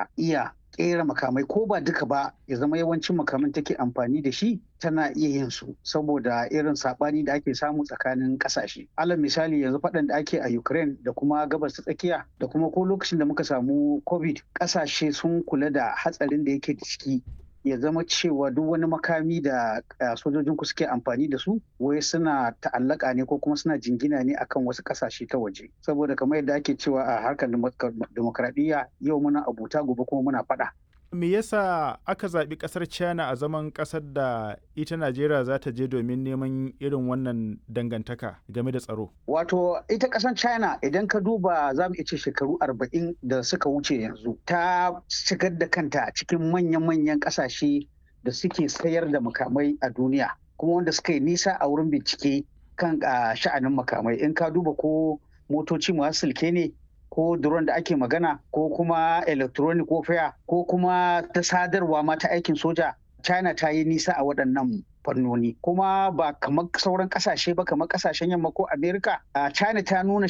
ta iya kera makamai ko ba duka ba ya zama yawancin makaman take amfani da shi tana iya yin su saboda irin sabani da ake samu tsakanin kasashe alal misali yanzu faɗan da ake a ukraine da kuma gabas ta tsakiya da kuma ko lokacin da muka samu covid kasashe sun kula da hatsarin da yake da ciki ya zama cewa duk wani makami da sojojin ku suke amfani da su wai suna ta'allaka ne ko kuma suna jingina ne akan wasu kasashe ta waje saboda kamar yadda ake cewa a harkar demokradiyya yau muna abuta gobe kuma muna faɗa me yasa aka zaɓi ƙasar china a zaman ƙasar da ita najeriya za ta je domin neman irin wannan dangantaka game da tsaro wato ita ƙasar china idan ka duba za mu ce shekaru arba'in da suka wuce yanzu ta shigar da kanta cikin manyan-manyan ƙasashe da suke sayar da makamai a duniya kuma wanda suka yi nisa a wurin bincike kan sha'anin makamai in ka duba ko motoci masu silke ne ko drone da ake magana ko kuma electronic warfare ko kuma ta sadarwa ma ta aikin soja china ta yi nisa a waɗannan fannoni kuma ba kamar sauran kasashe ba kamar kasashen yamma ko america china ta nuna